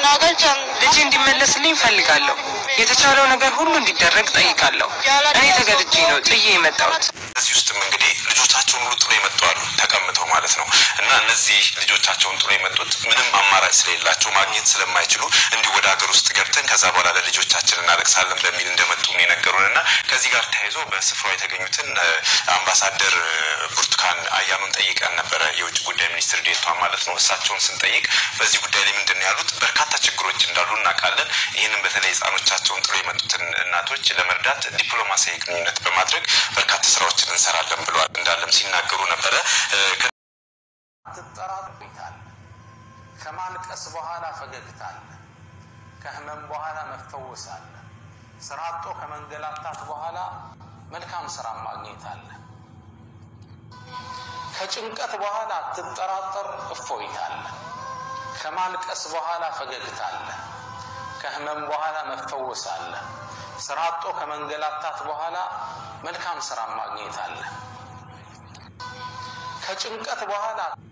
ልጅ እንዲመለስልኝ እፈልጋለሁ። የተቻለው ነገር ሁሉ እንዲደረግ ጠይቃለሁ። እኔ ተገድጄ ነው ጥዬ የመጣሁት። እዚህ ውስጥም እንግዲህ ልጆቻቸውን ሁሉ ጥሎ የመጡ አሉ፣ ተቀምጠው ማለት ነው። እና እነዚህ ልጆቻቸውን ጥሎ የመጡት ምንም አማራጭ ስለሌላቸው ማግኘት ስለማይችሉ እንዲሁ ወደ ሀገር ውስጥ ገብተን ከዛ በኋላ ለልጆቻችን እናለቅሳለን በሚል እንደመጡ ነው የነገሩን። እና ከዚህ ጋር ተያይዞ በስፍራው የተገኙትን አምባሳደር ብርቱካን አያኑን ጠይቀን ነበረ፣ የውጭ ጉዳይ ሚኒስትር ዴኤታዋን ማለት ነው። እሳቸውን ስንጠይቅ በዚህ ጉዳይ ላይ ምንድን ነው ያሉት? በርካታ ችግሮች እንዳሉ እናውቃለን። ይህንም በተለይ ህጻኖቻቸውን ጥሎ የመጡትን እናቶች ለመርዳት ዲፕሎማሲያዊ ግንኙነት በማድረግ በርካታ ስራዎችን እንሰራለን ብለዋል። እንዳለም ሲናገሩ ነበረ። ትጠራጠሩታል። ከማልቀስ በኋላ ፈገግታ አለ። ከህመም በኋላ መፈወስ አለ። ስራ አጦ ከመንገላታት በኋላ መልካም ስራ ማግኘት አለ። ከጭንቀት በኋላ ትጠራጠር እፎይታ አለ። ከማልቀስ በኋላ ፈገግታ አለ። ከህመም በኋላ መፈወስ አለ። ስራ አጦ ከመንገላታት በኋላ መልካም ስራ ማግኘት አለ። ከጭንቀት በኋላ